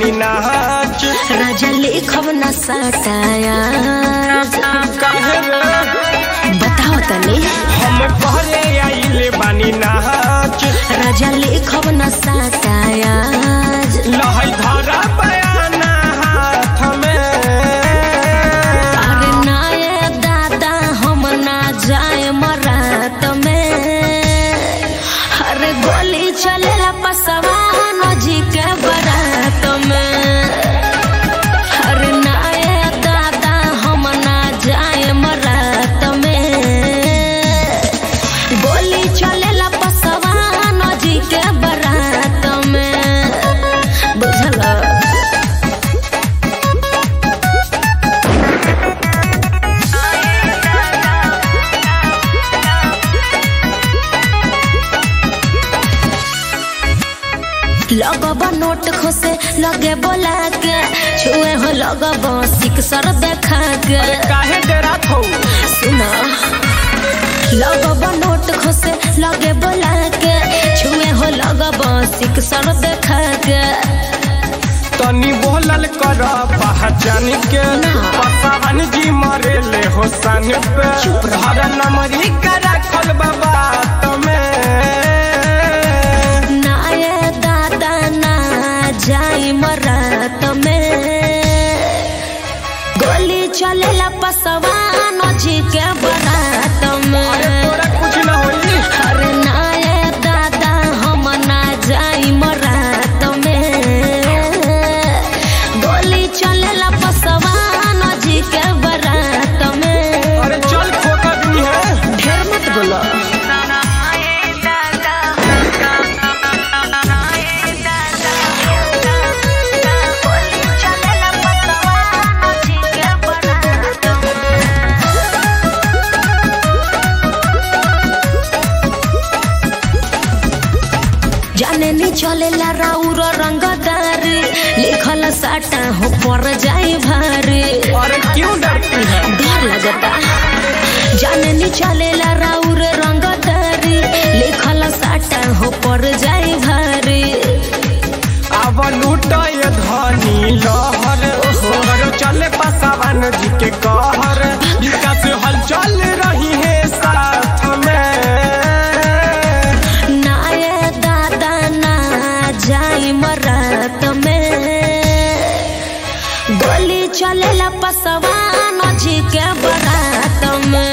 बानी नाच राजा लिखब न सटाया काहे रे बताओ तनी हम घरे आइले बानी नाच राजा लिखब न सटाया लहै धरा बयाना हाथ में अरे नाये दादा हम ना जाए मरात में अरे गोली चलेला पसवा नजी के बरात में अरे नाये दादा हम ना जाए मरात में गोली चलेला पसवा नजी के बरात में बुझल लगब नोट खोसे लगे बोला के छुए हो लगब सिक सर देखा के काहे डरात हो सुना लगब नोट खोसे लगे बोला के छुए हो लगब सिक सर देखा के तनी बोलल कर पहचान के पसावन जी मरे ले हो सन पे हर नमरी का रखल बाबा तमें ना ये दादा ना जाई मरात में गोली चलेला पसवा नजी के बरात में तोरा कुछ न होई अरे ना ये दादा हम ना जाई मरात में गोली चलेला पसवा नजी के बरात में अरे चल खोका दी है ढेर मत बोलो जाने नी चलेला राउर रंगदार लिखल साटा हो पर जाए भारी अरे क्यों डरती है डर लगता जाने नी चलेला राउर रंगदारी लिखल साटा हो पर जाए भारी अब लूटा ये धनी लहर सोहर चले पसावन जी के कहर विकास हलचल रही है साथ में ना ये दादा ना जाई मरात में गोली चलेला पसवा नजी के बरात में